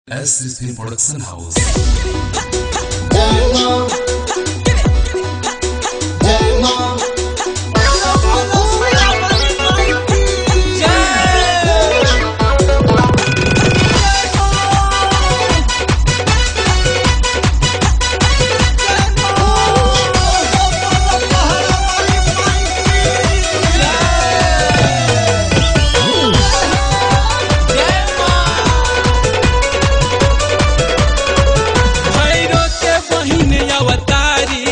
S Film Production House. Bhairo के बहिन अवतारी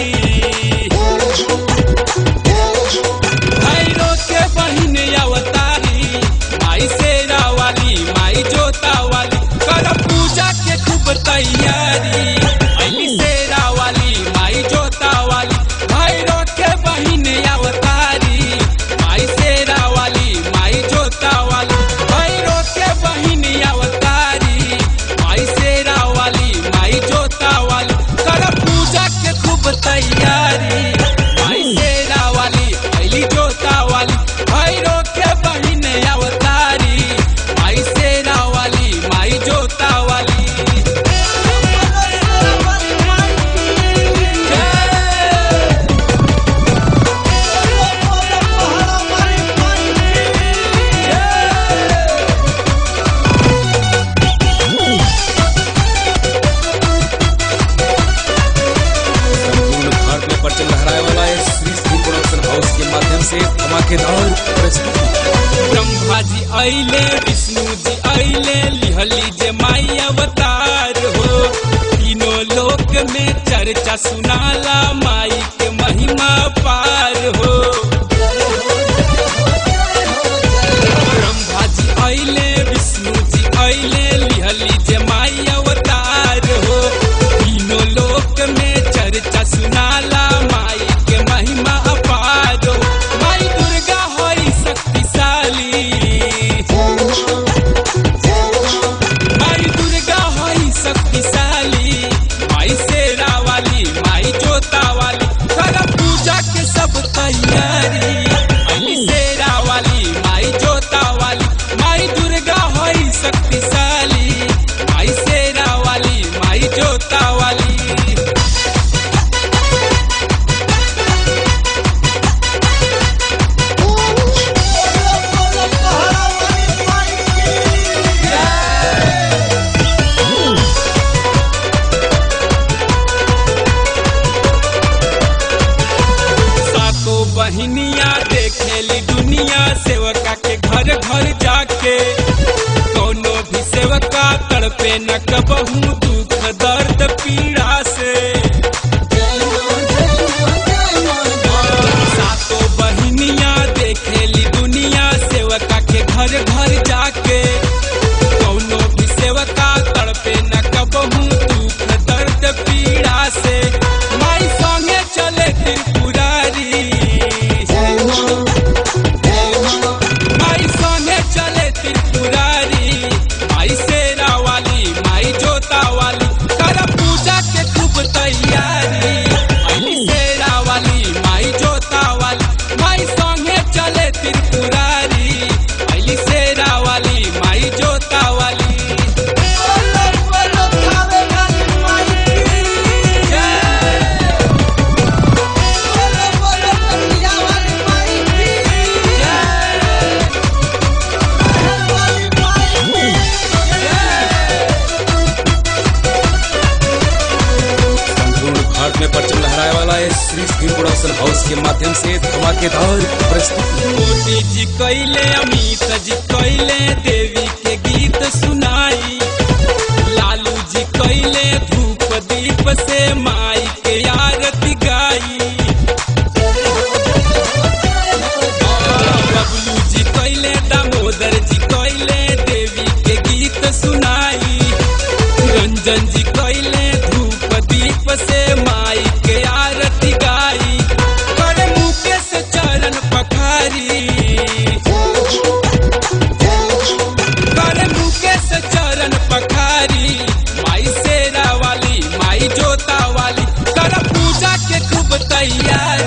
भैरो के बहिन अवतारी माई शेरा वाली माई जोता वाली कर पूजा के खूब तैयारी अली शेरा वाली माई जोता वाली भैरो के बहिन अवतारी माई शेरा वाली माई जोता वाली भैरो के बहिन अवतारी माई शेरा वाली माई जोता वाली कर पूजा के खूब तैयारी माई शेरा वाली अली जोता वाली भैरो के बहिन अवतारी माई शेरा वाली माई जोता वाली जय संपूर्ण भारत में परचम लहराए वाला है श्री श्री प्रोडक्शन हाउस के माध्यम से धमाकेदार प्रस्तुति ब्रह्मा जी अइले विष्णु जी अइले लिहली जे माई अवतार हो तीनों लोक में चर्चा सुनाला माई के महिमा पार हो ब्रह्मा जी अइले विष्णु जी अइले लिहली जे माई अवतार हो तीनों लोक में चर्चा सुनाला माई के महिमा अपार हो माई दुर्गा होई शक्तिशाली माई दुर्गा होई शक्तिशाली माई शेरा वाली माई जोता वाली कर पूजा के सब तैयारी अली शेरा वाली माई जोता वाली माई दुर्गा होई शक्तिशाली माई शेरा वाली माई जोता वाली सातो बहिनिया देखेली दुनिया सेवका के घर घर जाके कोनो भी सेवका तड़पे न कबहू दुख दर्द पीड़ा से सातो बहिनिया देखेली दुनिया सेवका के घर घर जाके कोनो भी सेवका तड़पे न कबहू दुख दर्द पीड़ा से माई संगे चले त्रिपुरारी माई संगे चले त्रिपुरारी माई शेरा वाली माई जोता वाली कर पूजा के खूब तैयारी अली शेरा वाली माई जोता वाली माई संगे चले त्रिपुरारी अली शेरा वाली माई जोता वाली जय संपूर्ण भारत में परचम लहराए वाला है श्री श्री प्रोडक्शन हाउस के माध्यम से धमाकेदार प्रस्तुति मोदी जी कैले अमित जी कैले देवी के गीत सुनाई लालू जी कैले धूप दीप से माई के आरती गाई बबलू जी कैले दामोदर जी कैले देवी के गीत सुनाई रंजन जी कैले धूप दीप से माई के आरती गाई करे मुकेश चरण पखारी करे मुकेश चरण पखारी माई शेरा वाली माई जोता वाली कर पूजा के खूब तैयारी